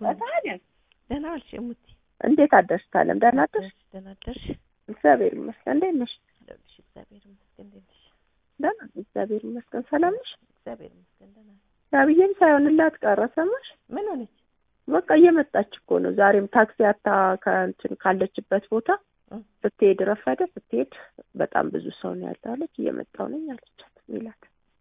ታዲያ ደህና ዋልሽ እሙቲ? እንዴት አደርሽ ታለም? ደህና አደርሽ? ደህና አደርሽ? እግዚአብሔር ይመስገን። እንዴት ነሽ? አለሁልሽ። እግዚአብሔር ይመስገን። እንዴት ነሽ? ደህና ነኝ፣ እግዚአብሔር ይመስገን። ሰላም ነሽ? እግዚአብሔር ይመስገን ደህና ነኝ። አብዬም ሳይሆንላት ቀረ። ሰማሽ? ምን ሆነች? በቃ እየመጣች እኮ ነው። ዛሬም ታክሲ አታ ከእንትን ካለችበት ቦታ እ ስትሄድ ረፈደ። ስትሄድ በጣም ብዙ ሰው ነው ያለው አለች። እየመጣሁ ነኝ አለቻት ሚላት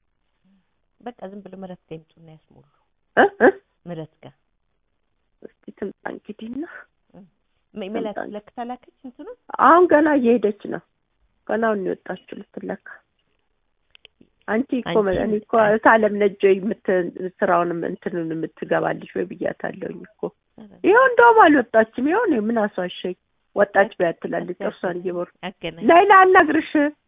በቃ ዝም ብሎ ምረት ጋር ይምጡና ያስሞሉ። እ እ ምረት ጋር እስኪ ትምጣ እንግዲህና ሜ- ሜላት ለክታ ላከች እንትኑ አሁን ገና እየሄደች ነው። ገና አሁን ነው የወጣችው ልትለካ። አንቺ እኮ አንቺ እኔ እኮ ታለም ነጆ የምት ስራውን እንትኑን የምትገባልሽ ወይ ብያታለሁኝ እኮ ይኸው እንደውም አልወጣችም። ይኸው እኔ ምን አስዋሸኝ ወጣች ቢያት ትላለች ጥርሷን እየቦር አገናኝ ሌላ አልነግርሽ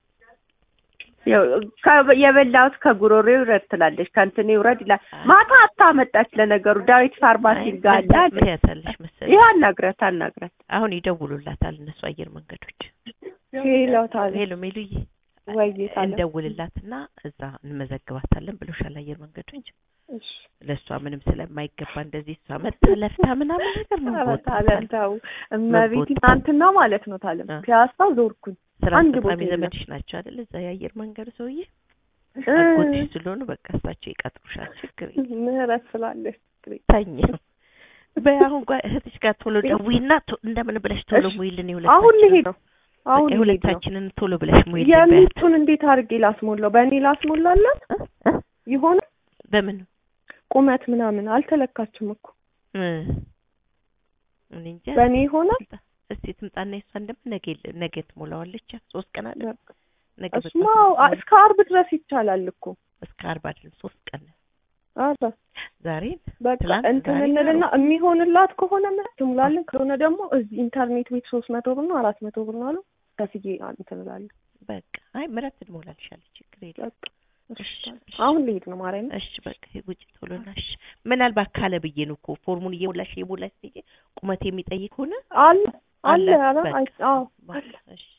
ያው ከ- የበላሁት ከጉሮሬ ይውረድ ትላለች ከእንትን ይውረድ ይላል። ማታ አታመጣች ለነገሩ ዳዊት ፋርማሲ ጋር አለ አለች። ትያታለሽ መሰለኝ። ይኸው አናግረት አናግረት አሁን ይደውሉላታል እነሱ አየር መንገዶች። ሄሎታል ሄሎ ሜሉዬ ወይ ታለ እንደውልላትና እዛ እንመዘግባታለን ብሎሻል አየር መንገዶች። እሺ ለእሷ ምንም ስለማይገባ እንደዚህ እሷ መታ ለፍታ ምናምን ነገር ነው ታለም ተው እመቤት መቦጣት። ትናንትና ማለት ነው ታለም አ። ፒያሳ ዞርኩኝ ስራ አንድ አስፈጻሚ ቦታ የለም። ዘመድሽ ናቸው አይደል? እዛ የአየር መንገድ ሰውዬ እ አጎትሽ ስለሆኑ በቃ እሳቸው ይቀጥሩሻል። ችግር የለም። ምህረት ስላለች ተኝ በይ አሁን ጓ እህትሽ ጋር ቶሎ ደውይና ቶ- እንደምን ብለሽ ቶሎ እሺ። ሙይልን አሁን የሁለታችን ልሄድ ነው አሁን በቃ ልሄድ ነው የሁለታችንን ቶሎ ብለሽ ሙይልን በያት። የሚጡን እንዴት አድርጌ ላስሞላው በእኔ ላስሞላላት እ? እ? ይሆን በምን ቁመት ምናምን አልተለካችም እኮ እ? እኔ እንጃ። በእኔ ይሆናል ትምጣ። እስቲ ትምጣና የሷ እንደምን ነገ የለ- ነገ ትሞላዋለች። ሶስት ቀን አለ ነገ እሱማ በጠዋት አ- እስከ አርብ ድረስ ይቻላል እኮ እስከ አርባ አይደለም ሶስት ቀን ነው። አረ ዛሬ በቃ ትላንት እንትን ዛሬ እንልና ነው። የሚሆንላት ከሆነ ምን ትሙላለን ካልሆነ ደግሞ እዚህ ኢንተርኔት ቤት ሶስት መቶ ብር ነው አራት መቶ ብር ነው አሉ ከፍዬ እንትን እላለሁ በቃ አይ ምረት ትሞላልሻለች። ችግር የለም። በቃ እሺ እሺ፣ እሺ። አሁን ልሄድ ነው ማርያም እሺ በቃ ውጭ ቶሎ ና። እሺ ምናልባት ካለ ብዬ ነው እኮ ፎርሙን እየሞላሽ እየሞላሽ ስትሄጂ ቁመት የሚጠይቅ ሆነ አለ አለ አለ። ኧረ በቃ አይ- አዎ በቃ እሺ